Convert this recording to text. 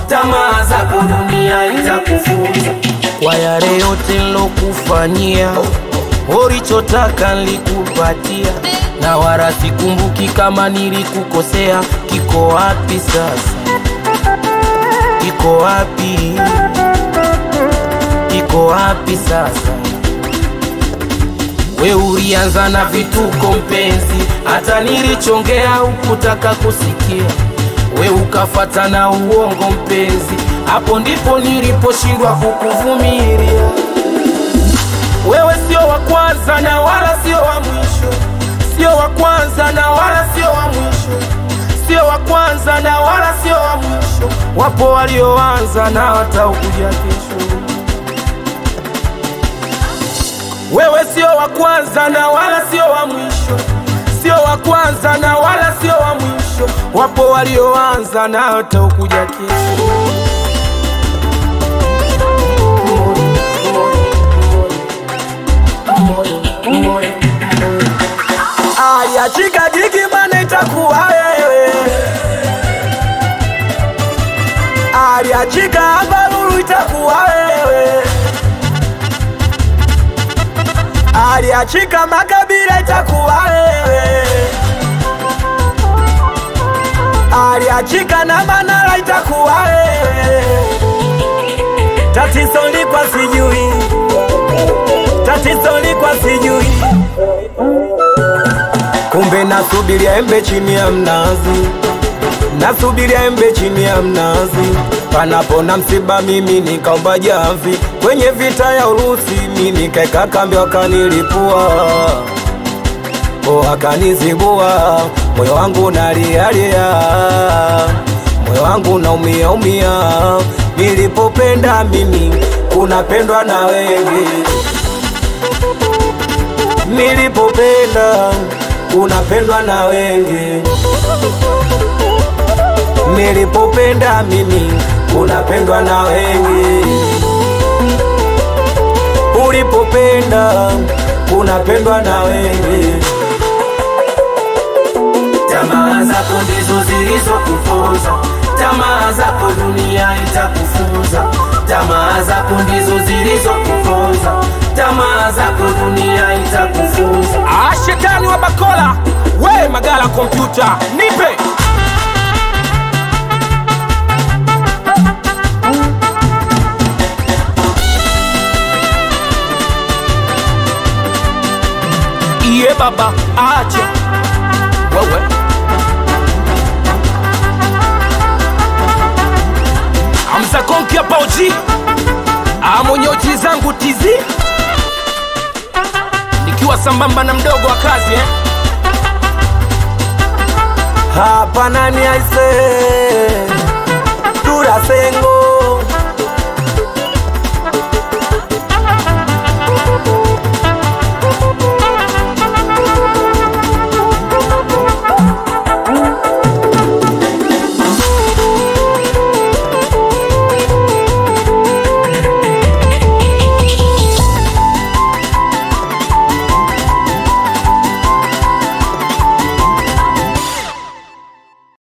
tamaa zako dunia itakufunza kwa yale yote nilokufanyia, ulichotaka nilikupatia, na wala sikumbuki kama nilikukosea. Kiko wapi sasa? Kiko wapi? Kiko wapi sasa? We ulianza na vituko mpenzi, hata nilichongea ukutaka kusikia. We ukafata na uongo mpenzi, hapo ndipo niliposhindwa kukuvumilia. Wewe sio wa kwanza na wala sio wa mwisho, sio wa kwanza na wala sio wa mwisho, sio wa kwanza na wala sio wa mwisho. Wapo walioanza na watakuja kesho. Wewe sio wa kwanza na wala sio wa mwisho, sio wa kwanza na wala sio wa mwisho. Wapo walioanza na watakuja kesho. Aya, chika jiki bana, itakuwa wewe. Aya, chika abalulu, itakuwa wewe. aliachika makabila itakuwa wewe, aliachika na Manara itakuwa wewe. Tatizo likwa sijui, tatizo likwa sijui, kumbe nasubiria embe chini ya mnazi, nasubiria embe chini ya mnazi panapo na msiba, mimi nikaomba jamvi kwenye vita ya Urusi, mimi nikaeka kambi, wakanilipua o, wakanizibua, moyo wangu nalialia, moyo wangu naumia umia, nilipopenda mimi kunapendwa na wengi, nilipopenda kunapendwa na wengi nilipopenda mimi unapendwa na wengi, ulipopenda unapendwa na wengi. Tamaa zako ndizo zilizokufunza, tamaa zako dunia itakufunza. Tamaa zako ndizo zilizokufunza, tamaa zako dunia itakufunza. Ah, shetani wa Bakola, we Magala kompyuta, nipe iye baba acha wewe amza konki hapa uji amonyoti zangu tizi nikiwa sambamba na mdogo wa kazi eh? hapa nani aise